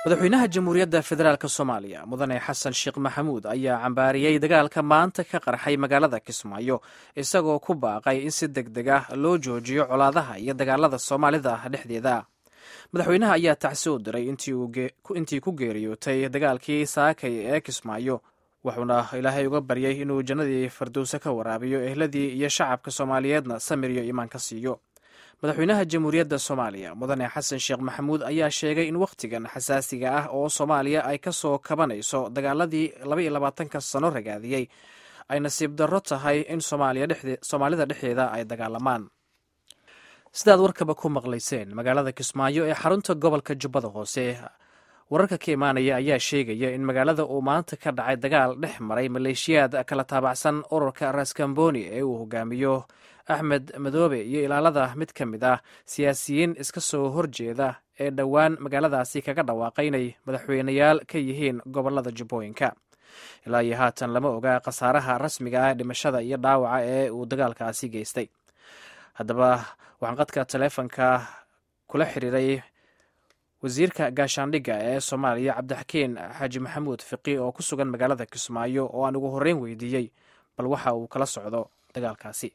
madaxweynaha jamhuuriyadda federaalk soomaaliya mudane xasan sheekh maxamuud ayaa cambaariyey dagaalka maanta ka qarxay magaalada kismaayo isagoo ku baaqay in si deg deg ah loo joojiyo colaadaha iyo dagaalada soomaalida dhexdeeda madaxweynaha ayaa tacsi u diray intii ku geeriyootay dagaalkii saakay ee kismaayo wuxuuna ilaahay uga baryay inuu jannadii fardowse ka waraabiyo ehladii iyo shacabka soomaaliyeedna samir iyo iimaan ka siiyo madaxweynaha jamhuuriyadda soomaaliya mudane xasan sheekh maxamuud ayaa sheegay in wakhtigan xasaasiga ah oo soomaaliya ay ka soo kabanayso dagaaladii laba iyo labaatanka sano ragaadiyey ay nasiib darro tahay in soomaalida dhexdeeda ay dagaalamaan sidaad warkaba ku maqlayseen magaalada kismaayo ee xarunta gobolka jubbada hoose wararka ka imaanaya ayaa sheegaya in magaalada uu maanta ka dhacay dagaal dhex maray maleeshiyaad kala taabacsan ururka raskamboni ee uu hogaamiyo axmed madoobe iyo ilaalada mid ka mid ah siyaasiyiin iska soo horjeeda ee dhowaan magaaladaasi kaga dhawaaqay inay madaxweyneyaal ka yihiin gobolada jubbooyinka ilaa iyo haatan lama oga khasaaraha rasmiga ah dhimashada iyo dhaawaca ee uu dagaalkaasi geystay haddaba waxaan qadka taleefonka kula xiriiray wasiirka gaashaandhigga ee soomaaliya cabdixakiin xaaji maxamuud fiqi oo ku sugan magaalada kismaayo oo aan ugu horreyn weydiiyey bal waxa uu kala socdo dagaalkaasi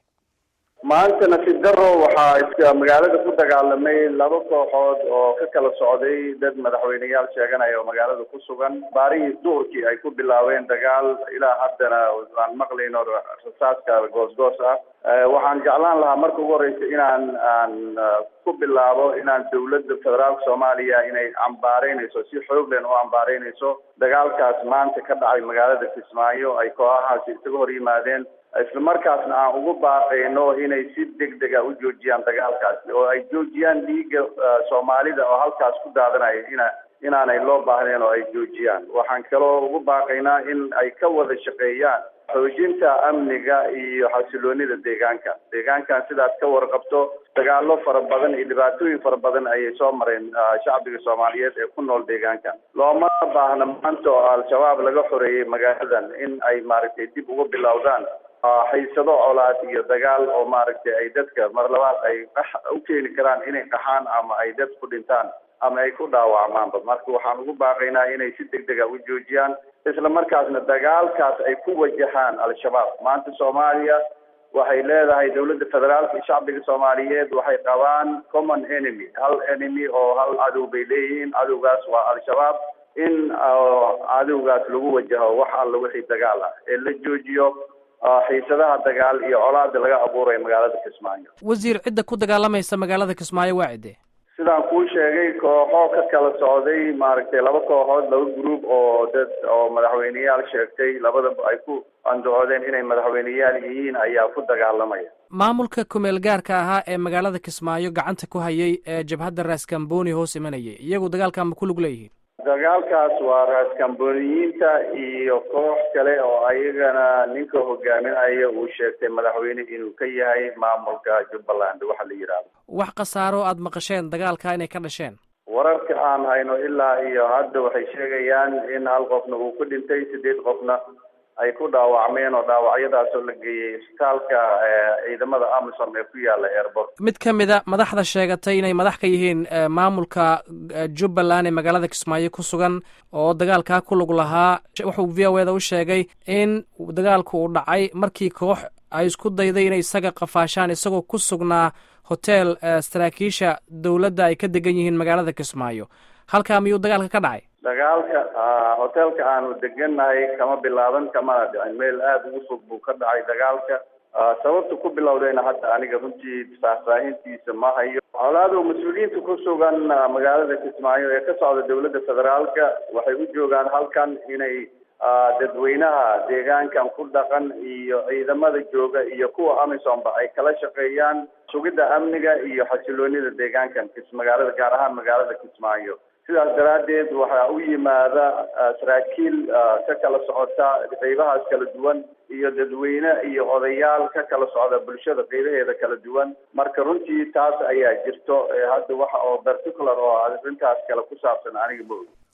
maanta nasiib daro waxaa iska magaalada ku dagaalamay laba kooxood oo ka kala socday dad madaxweyneyaal sheeganaya oo magaalada ku sugan baarihii duhurkii ay ku bilaabeen dagaal ilaa haddana aan maqlayno rasaaska goosgoos ah waxaan jeclaan lahaa marka ugu horeysa inaan aan ku bilaabo inaan dawladda federaalka soomaaliya inay cambaareynayso si xoog len u cambaareynayso dagaalkaas maanta ka dhacay magaalada kismaayo ay kooxahaasi isaga hor yimaadeen isla markaasna aan ugu baaqayno inay si deg dega u joojiyaan dagaalkaasi oo ay joojiyaan dhiigga soomaalida oo halkaas ku daadanaya ina inaanay loo baahneen oo ay joojiyaan waxaan kaloo ugu baaqaynaa in ay ka wada shaqeeyaan xoojinta amniga iyo xasiloonida deegaanka deegaankan sidaad ka warqabto dagaalo fara badan iyo dhibaatooyin fara badan ayay soo mareen shacbiga soomaaliyeed ee ku nool deegaanka looma baahna maanta oo al-shabaab laga xoreeyey magaaladan in ay maaragtay dib ugu bilowdaan haysado colaad iyo dagaal oo maaragtay ay dadka mar labaad ay u keeni karaan inay qaxaan ama ay dad ku dhintaan ama ay ku dhaawacmaanba marka waxaan ugu baaqaynaa inay si deg dega u joojiyaan isla markaasna dagaalkaas ay ku wajahaan al-shabaab maanta soomaaliya waxay leedahay dawladda federaalka iyo shacbiga soomaaliyeed waxay qabaan common enemy hal enemy oo hal cadow bay leeyihiin cadowgaas waa al-shabaab in cadowgaas lagu wajaho wax alla wixii dagaal ah ee la joojiyo xiisadaha dagaal iyo colaada laga abuuraya magaalada kismaayo wasiir cidda ku dagaalamaysa magaalada kismaayo waa cidde sidaan kuu sheegay kooxo ka kala socday maaragtay laba kooxood laba group oo dad oo madaxweyneyaal sheegtay labadaba ay ku andacoodeen inay madaxweyneyaal yihiin ayaa ku dagaalamaya maamulka kumeel gaarka ahaa ee magaalada kismaayo gacanta ku hayay ee jabhadda raskamboni hoos imanayay iyagu dagaalkan ma ku lug leeyihiin dagaalkaas waa raaskamboniyiinta iyo koox kale oo ayagana ninka hogaaminaya uu sheegtay madaxweyne inuu ka yahay maamulka jubbaland waxa la yidhaahdo wax khasaaro aada maqasheen dagaalka inay ka dhasheen wararka aan hayno ilaa iyo hadda waxay sheegayaan in hal qofna uu ku dhintay sideed qofna ay ku dhaawacmeen oo dhaawacyadaasoo la geeyey isbitaalka ciidamada amisom ee ku yaala airport mid ka mid a madaxda sheegatay inay madax ka yihiin maamulka jubbaland ee magaalada kismaayo ku sugan oo dagaalkaa ku lug lahaa wuxuu v o eda u sheegay in dagaalku uu dhacay markii koox ay isku dayday inay isaga qafaashaan isagoo ku sugnaa hotel saraakiisha dowladda ay ka degan yihiin magaalada kismaayo halkaa miyuu dagaalka ka dhacay dagaalka hotelka aanu degannahay kama bilaaban kamana dhicin meel aada ugu fog buu ka dhacay dagaalka sababta ku bilowdayna hadda aniga runtii faahfaahintiisa ma hayo colaado mas-uuliyiinta ku sugan magaalada kismaayo ee ka socda dawladda federaalka waxay u joogaan halkan inay dadweynaha deegaankan ku dhaqan iyo ciidamada jooga iyo kuwa amisomba ay kala shaqeeyaan sugidda amniga iyo xasiloonida deegaankan magaalada gaar ahaan magaalada kismaayo sidaas daraaddeed waxaa u yimaada saraakiil ka kala socota qeybahaas kala duwan iyo dadweyne iyo odayaal ka kala socda bulshada qeybaheeda kala duwan marka runtii taas ayaa jirto hadda waxa oo particular oo arrintaas kale ku saabsan aniga ma ogi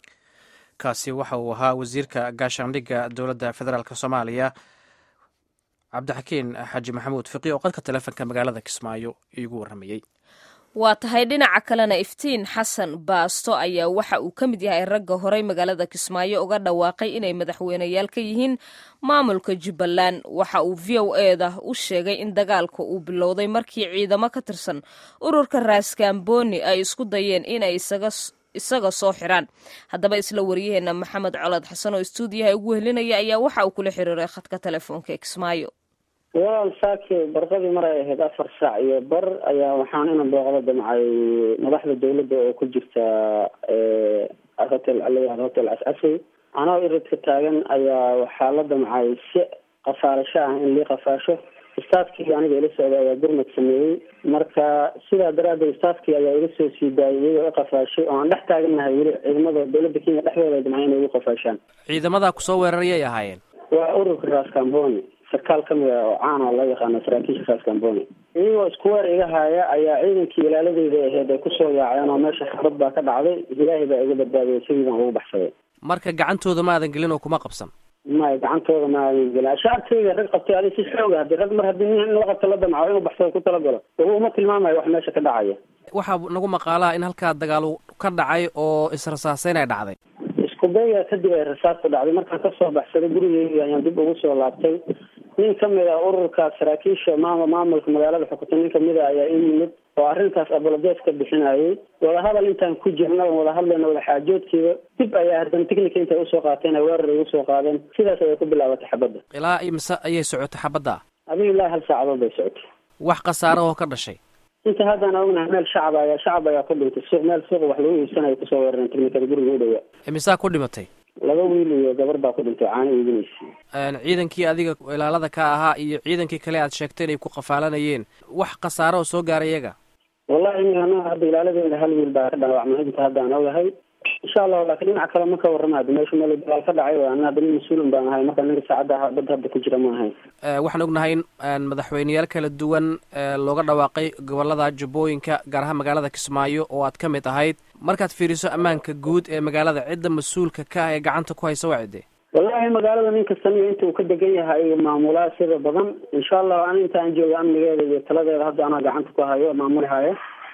kaasi waxa uu ahaa wasiirka gaashaandhigga dowladda federaalk soomaaliya cabdixakiin xaaji maxamuud fiqi oo qadka taleefonka magaalada kismaayo iigu warramayey waa tahay dhinaca kalena iftiin xasan baasto ayaa waxa uu ka mid yahay ragga horey magaalada kismaayo uga dhawaaqay inay madaxweyneyaal ka yihiin maamulka jubbaland waxa uu v o eda u sheegay in dagaalka uu bilowday markii ciidamo ka tirsan ururka raaskaamboni ay isku dayeen inay isaga soo xiraan haddaba isla waryaheena maxamed colad xasan oo istuudiyaha ugu helinaya ayaa waxa uu kula xiriiray khadka telefoonka ee kismaayo walaal saaki barqadii mar ay ahayd afar saac iyo bar ayaa waxaan ina booqda damcay madaxda dawladda oo ku jirta hotel alayaad hotel cascasey anoo iridka taagan ayaa waxaa la damcay si qafaarasho ah in lii qafaasho staafkii aniga ila socda ayaa gurmad sameeyey marka sidaa daraadeed staafkii ayaa iga soo sii daayay iyagoo i qafaashay oo aan dhex taagannahay weli ciidamada dawladda kenya dhexdooda damcay inay igu qafaashaan ciidamadaa kusoo weerarayay ahaayeen waa ururka raskamboni sarkaal kamid ah oo caan oo loo yaqaano saraakiisha raskamboni iyagoo isku weer iga haaya ayaa ciidankii ilaaladeyda ahayd ay kusoo yaaceen oo meesha xabad baa ka dhacday ilaahay baa iga badbaadiyay sidii baan ugu baxsaday marka gacantooda maadan gelin oo kuma qabsan maya gacantooda maadan gelin shacabkayga rag qabtay adi si xooga hadi rag mar haddii nin in la qabto la damco inuu baxsado ku talagalo waba uma tilmaamayo wax meesha ka dhacaya waxaa nagu maqaalaha in halkaa dagaal ka dhacay oo israsaaseyn ay dhacday iskudayga kadib ay rasaasta dhacday markaan kasoo baxsaday gurigeyga ayaan dib ugu soo laabtay nin kamid a ururka saraakiisha maam maamulka magaalada xukunta nin kamid a ayaa ii yimid oo arrintaas abolodees ka bixinayay wadahadal intaan ku jirna wada hadlayna wada xaajoodkiiba dib ayaa haddana technica intay usoo qaateen ay weerar ay usoo qaadeen sidaas ayay ku bilaabatay xabadda ilaa mise ayay socotay xabadda adiga ilaa hal saacadood bay socotay wax khasaaro oo ka dhashay inta haddaan ognahay meel shacab ayaa shacab ayaa ku dhintay suuq meel suuqa wax lagu iibsanayo kusoo weerareen technicada guriga u dhawaa imisaa ku dhimatay laba wiil iyo gabar baa ku dhintay caano iibinaysa ciidankii adiga ilaalada ka ahaa iyo ciidankii kale aad sheegtay inay ku qafaalanayeen wax khasaaro oo soo gaaray iyaga wallahi imikana hadda ilaaladeeda hal wiil baa ka dhaawacmay inta hadda aan ogahay insha allahu laakiin dhinaca kale ma ka warramaado meesha meel dagaal ka dhacay ana hadda nin mas-uulin baan ahay marka ninka saacadda ah badda hadda ku jira ma ahayn waxaan ognahay in madaxweyneyaal kala duwan looga dhawaaqay gobolada jubbooyinka gaar ahaan magaalada kismaayo oo aad ka mid ahayd markaad fiiriso ammaanka guud ee magaalada cidda mas-uulka ka ah ee gacanta ku haysa waa cidde wallahi magaalada nin kastaniyo inta uu ka degan yahay maamulaa sida badan insha allahu ani inta aan jooga amnigeeda iyo taladeeda hadda anaa gacanta ku hayo maamuli haya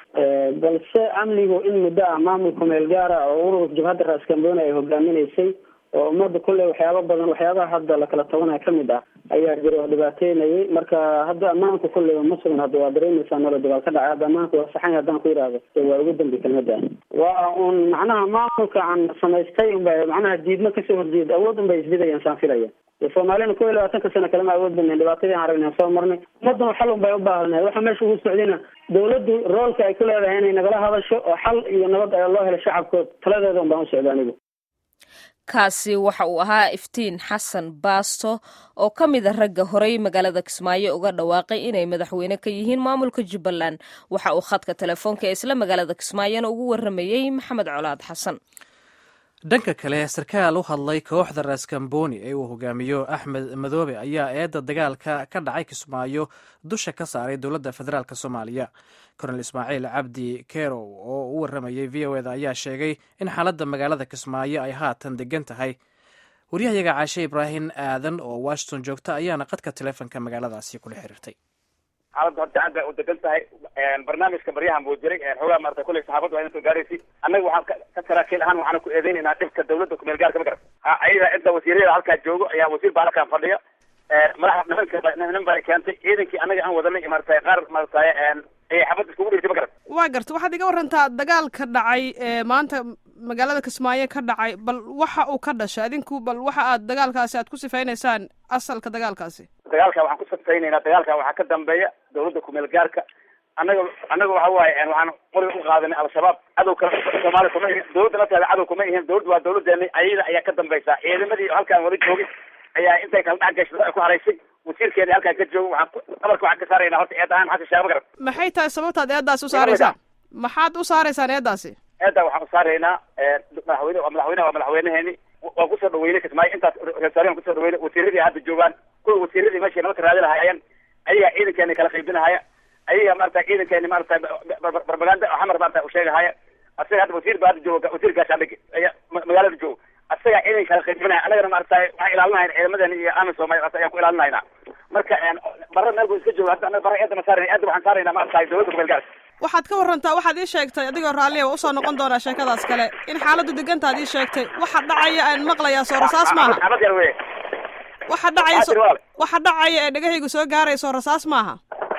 balse amnigu in muddo ah maamulka meel gaara oo ururka jabhadda raaskamboni ay hogaaminaysay oo ummadda kulley waxyaaba badan waxyaabaha hadda lakala tabanaya kamid ah ayaa jira oo dhibaateynayay marka hadda ammaanku kulley ma sugan hadda waa dareemaysaa noola dagaal ka dhacay hadda ammaanku waa saxanya haddaan ku yidhaahdo waa ugu dambi kelmada waa un macnaha maamulka aan samaystay unba macnaha diidmo kasoo horjeeda awood un bay isbidayaan saan filaya soomaalina kow iyo labaatanka sano kalema awood badnayn dhibaatadii aan aragnay soo marnay ummaddan xal un bay u baahanahay waxa meesha ugu socdayna dawladdu roolka ay ku leedahay inay nagala hadasho oo xal iyo nabad ayaa loo helo shacabkood taladeeda un baan u socda anigu kaasi waxa uu ahaa iftiin xasan baasto oo ka mid a ragga horey magaalada kismaayo uga dhawaaqay inay madaxweyne ka yihiin maamulka jubbaland waxa uu khadka telefoonka ee isla magaalada kismaayona ugu waramayey maxamed colaad xasan dhanka kale sarkaal u hadlay kooxda raaskamboni ee uu hogaamiyo axmed madoobe ayaa eedda dagaalka ka dhacay kismaayo dusha ka saaray dowladda federaalk soomaaliya kornel ismaaciil cabdi kerow oo u waramayay v o eda ayaa sheegay in xaaladda magaalada kismaayo ay haatan degan tahay waryahayaga caashe ibraahim aadan oo washington joogta ayaana qadka teleefonka magaaladaasi kula xiriirtay xaaladda horta aad bay u degan tahay barnaamijka baryahan buu jiray xoogaa maarata kulley saxaabaddu waa soo gaaraysi annaga waxaan ka saraakiil ahaan waxaana ku eedeynaynaa dhibka dawladda kumeel gaarka ma garan ha ayada cidda wasiirada halkaa joogo ayaa wasiir baa halkaan fadhiya madaxa nimanka nin baa keentay ciidankii annaga aan wadanay maarata qaar maarata ayay xabad iskugu dhigtay ma garan waa garta waxaad iga warantaa dagaalka dhacay ee maanta magaalada kismaayo ka dhacay bal waxa uu ka dhashay adinku bal waxa aad dagaalkaasi aad ku sifaynaysaan asalka dagaalkaasi dagaalka waxaan ku sifaynaynaa dagaalka waxaa ka dambeeya dawladda kumeel gaarka annaga annaga waxa waaye waxaan qoriga u qaadanay al-shabaab cadow kale soomaaliya kuma ihin dawladda lafteeda cadow kuma ihin dawladda waa dawladeena ayada ayaa ka dambaysa ciidamadii halkaan wada joogay ayaa intay kala dhex gashay ku haraysay wasiirkeena halkaan ka joogo waxaan qabarka waxaan ka saaraynaa horta eed ahaan xasan shaaba garan maxay tahay sababtaad eedaas u saaraysaan maxaad u saaraysaan eedaasi eedda waxaan u saaraynaa madaxweyne waa madaxweyneha waa madaxweyneheeni waan kusoo dhaweynay kismaayo intaas reesaariyan kusoo dhaweynay wasiiradii hadda joogaan kuwa wasiiradii meeshay nabadka raadi lahaayeen ayagaa ciidankeena kala qaybinahaya ayaga maarata ciidankeeni maarata barbaganda xamar maarata usheegahaya asaga hadda wasiir ba hadda jooga wasiir gaashaandhig aya magaalada joogo asagaa ciidan kala qaybinaya annagana maarata waxaan ilaalinahayn ciidamadeena iyo aamin soomaaliya ayaan ku ilaalinayna marka bara meel buu iska jooga hadda annaga bara eedda ma saarayna eedda waxaan saaraynaa maarata dawladda kumeel gaarka waxaad ka warantaa waxaad ii sheegtay adigoo raalliya waa usoo noqon doonaa sheekadaas kale in xaaladdu degantaad ii sheegtay waxa dhacaya aan maqlayaa soo rasaas maaha xabad yar wey waxa dhacaya Xaadir walaal. waxa dhacaya ee dhegahaygu soo gaaraya soo rasaas maaha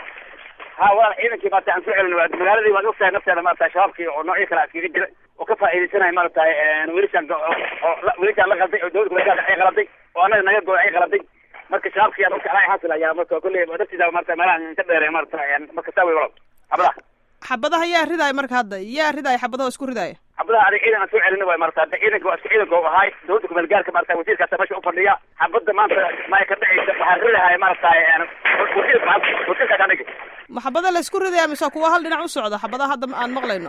ha walaal ciidankii maarata aan soo celin waa magaaladii waad ogtahay nafteeda maarata shabaabkii oo noocyo kale iskaga jira oo ka faa'iidaysanaya maaragtay wiilashaan go- oo oo la- wiilashaan la qalday oo dowladda kuleedaha ay qaladay oo annaga naga go ay qaladay marka shabaabkii aan ogta alaa xasil ayaa marka kolley dartiisa maarata meelahan ka dheereen maarata marka saa wey walaal xabadaha xabadaha yaa ridaaya marka hadda yaa ridaaya xabadaha oo isku ridaaya xabadaha adig ciidan aan soo celin way maarata hadda ciidanka waa iska ciidanka u ahaay dowladda kumeel gaarka maarata wasiirkaasa meesha ufadhiya xabadda maanta maya ka dhacaysa waxaa ridahay maarata wasiirka wasiirkaas anagi ma xabada la isku ridaya mise kuwa hal dhinac u socda xabadaha hadda aan maqlayno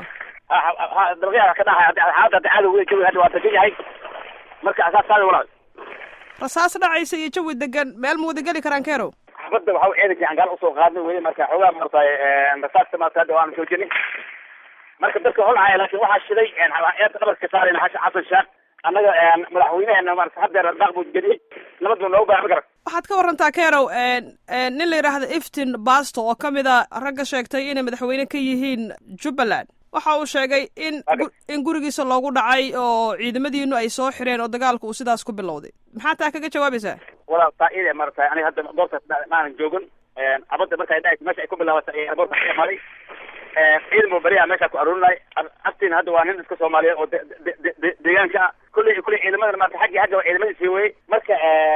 dalqyaha ka dhahay hadda xaaladda hadda cadow wey jawi hadda waa degan yahay marka asaas saada walaal rasaas dhacaysa iyo jawi degan meel ma wada geli karaan kerow xabadda waxa uu ciidankii aan gaal usoo qaadnay weye marka xoogaa maaragtay rasaasta maarata hadda waanu joojinay marka dadka holcaya laakiin waxaa shiday eedda dhabarka saarayna xasha xasan sheekh annaga madaxweyneheena maarata haddeer daaq buu geliyey nabad buu noogu baahan ma garan waxaad ka warantaa kerow nin la yidhaahdo iftin basto oo ka mid a ragga sheegtay inay madaxweyne ka yihiin jubbaland waxa uu sheegay in gu- in gurigiisa loogu dhacay oo ciidamadiinu ay soo xireen oo dagaalku uu sidaas ku bilowday maxaa taa kaga jawaabaysaa walaal taa ide maarata aniga hadda goobta maanan joogin abadda marka ay dhacaysa meesha ay ku bilaabatay ee airportka ka imaaday ciidan buu beriyaha meesha ku aruurinay aftiin hadda waa nin iska soomaaliyeed oo de- de- de- de- deegaanka ah kulley kulley ciidamada maarata xaggii xagga waa ciidamadiisii weye marka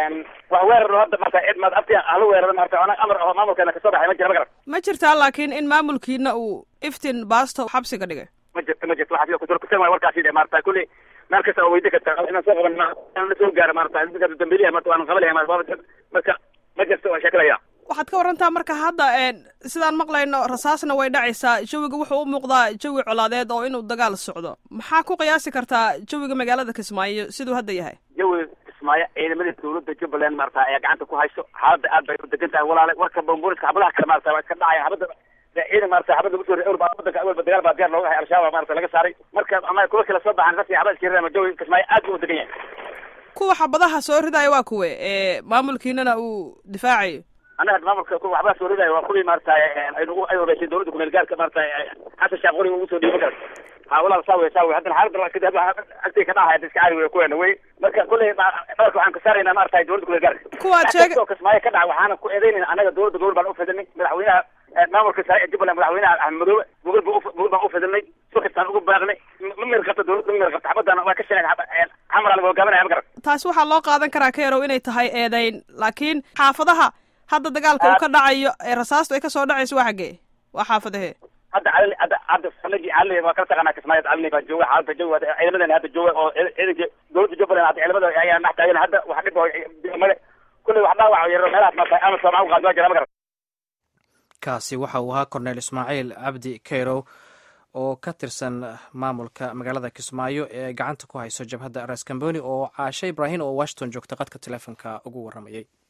wax weerar hadda maarata cid maarata aftiin hala weeraro maarata ona amar oo maamulkeena kasoo baxay ma jira ma garan ma jirtaa laakiin in maamulkiina uu iftin basto xabsiga dhigay ma jirto ma jirto waxaa kuturkusan waay warkaasi de maarata kulley meel kasta oo weydi karta inaan soo qaban ma inaan la soo gaaro maarata dadka dambiliya maarata waan qabalaya maarata marka ma jirto waa sheekalaya waxaad ka warantaa marka hadda sidaan maqlayno rasaasna way dhacaysaa jawiga wuxuu u muuqdaa jawi colaadeed oo inuu dagaal socdo maxaa ku qiyaasi kartaa jawiga magaalada kismaayo siduu hadda yahay jawi kismaayo ciidamadii dowladda jubbaland maarata ayaa gacanta ku hayso xaaladda aad bay u degan tahay walaale warka bambuuriska xabadaha kale maarata waa iska dhacaya xabadda ciidan maarata xabadda lagu soo riday awalba wadanka awalba dagaal baa diyaar looga hay al-shabaab maarata laga saaray marka ama kuwa kale soo baxaan rasi xabada iska rirama jawi kismaayo aad buu u degan yahay kuwa xabadaha soo ridaya waa kuwe ee maamulkiinana uu difaacayo annaga maamulka ku waxbaa soo ridayo waa kuwii maarata aynu ay horeysay dowladda kumeel gaarka maarata xasan sheekh qoriga ugu soo dhiibo kara ha walaal saa wey saa wey haddana xaaladda waa kadib agtay ka dhacaya iska caadi wey kuweena wey marka kulley dhabarka waxaan ka saaraynaa maarata dowladda kumeel gaarka kuwaad sheeg oo kismaayo ka dhaca waxaana ku eedeynayna annaga dowladda gobol baan ufidinay madaxweynaha maamulka sare ee jubbaland madaxweynaha axmed madoobe gogol ba gogol baan ufidinay sukastaan ugu baaqnay ma mir qabta dowladda ma mir qabta xabadana waa ka sheegay xamar ala hogaaminaya ma garan taasi waxaa loo qaadan karaa kerow inay tahay eedeyn laakiin xaafadaha hadda dagaalka uu ka dhacayo ee rasaastu ay kasoo dhacayso waa xaggee waa xaafadahee hadda calali hadda hadda sanadii calali waa kala taqaanaa kismaayo calali baa jooga xaaladda jooga ciidamadeena hadda jooga oo ciidanka dowladda jubbaland hadda ciidamada ayaa dhex taagan hadda wax dhib oo male kulley wax dhaawac yaro meelahaas maarata ama soomaa uqaad waa jira ma garan kaasi waxa uu ahaa korneyl ismaaciil cabdi keyrow oo ka tirsan maamulka magaalada kismaayo ee gacanta ku hayso jabhadda ras kamboni oo caashe ibraahim oo washington joogta qadka teleefonka ugu waramayay